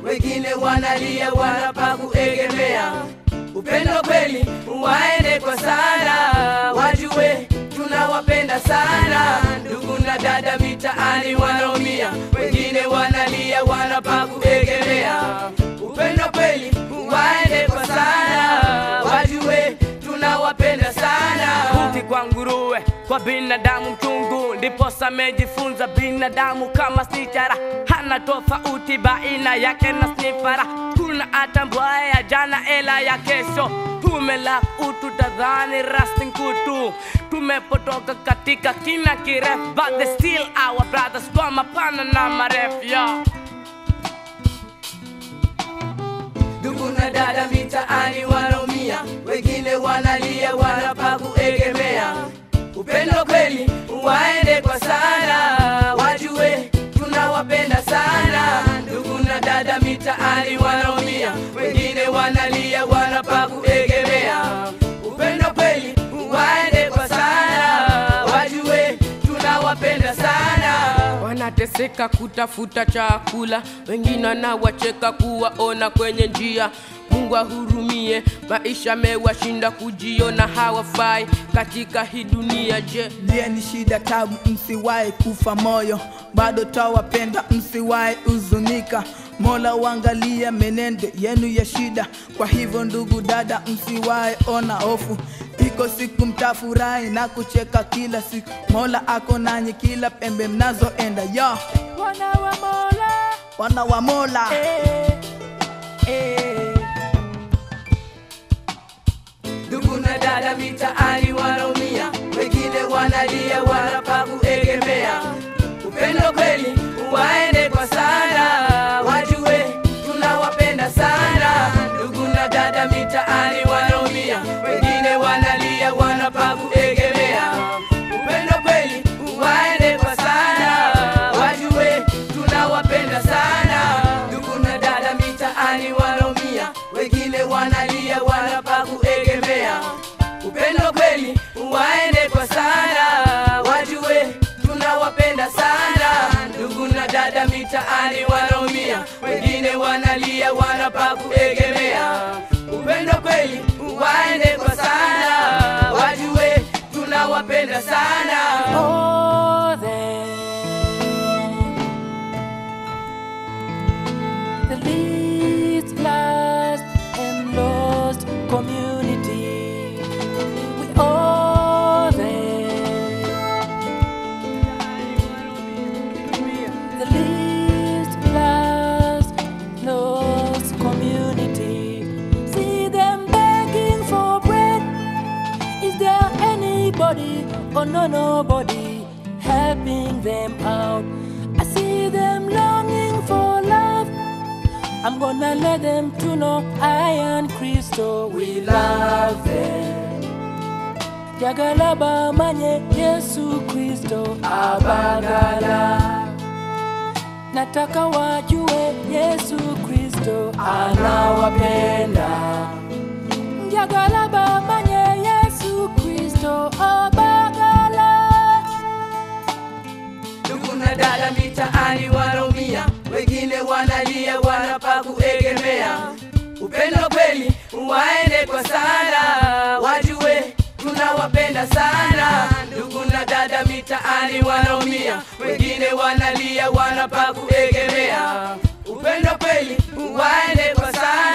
wengine wanalia wanapa kuegemea. Upendo kweli waende kwa sana, wajue tunawapenda sana. Ndugu na dada mitaani wanaumia, wengine wanalia wanapa kuegemea. Upendo kweli waende kwa sana, wajue tunawapenda sana. Kuti kwa nguruwe, kwa binadamu mchungu, ndipo samejifunza binadamu kama sichara, hana tofauti baina yake na snifara. Kuna atambua ya jana ela ya kesho, tumela utu tadhani rasti kutu, tumepotoka katika kina kirefu, but they still our brothers kwa mapana na marefu yeah. Ndugu na dada mitaani wanaumia, wengine wanalia wanapa kuegemea. Upendo kweli waende kwa sana, wajue tunawapenda sana. Ndugu na dada mitaani wanaumia, wengine wanalia wanapa kuegemea. Upendo kweli waende kwa sana, wajue tunawapenda sana. wanateseka kutafuta chakula, wengine wanawacheka kuwaona kwenye njia. Mungu ahurumie, maisha mewashinda kujiona hawafai katika hii dunia. Je, Lieni shida tabu, msiwahi kufa moyo, bado tawapenda, msiwahi huzunika. Mola uangalie menendo yenu ya shida, kwa hivyo ndugu dada, msiwahi ona hofu. Iko siku mtafurahi na kucheka kila siku, Mola ako nanyi kila pembe mnazoenda. Yo, wana wa Mola wana wa Mola eh, eh. Ndugu na dada mitaani wanaumia, wengine wanalia wanapa kuegemea. Upendo kweli waende kwa sana, wajue tunawapenda sana. Ndugu na dada mitaani wanaumia, wengine wanalia wanapa kuegemea. Upendo kweli waende kwa sana, wajue tunawapenda sana. Ndugu na dada mitaani wanaumia, wengine wanalia wanapa kuegemea. Upendo kweli waende kwa sana, wajue tunawapenda sana. Ndugu na dada mitaani wanaumia, wengine wanalia wanapa kuegemea. Upendo kweli waende kwa sana, wajue tunawapenda sana. Oh, them. The least last and lost community. We owe them. The least last lost community. See them begging for bread. Is there anybody or no nobody helping them out? I see them longing for love. I'm gonna let them to know I and Kristo we love them. Jagalaba manye Yesu Kristo abagala. Nataka wajue Yesu Kristo anawapenda. Jagalaba manye Yesu Kristo abagala. Ndugu na dada mitaani wanaumia, wengine wanalia wanapa kuegemea. Upendo kweli waende kwa sana, wajue tunawapenda sana. Ndugu na dada mitaani wanaumia, wengine wanalia wanapa kuegemea. Upendo kweli waende kwa sana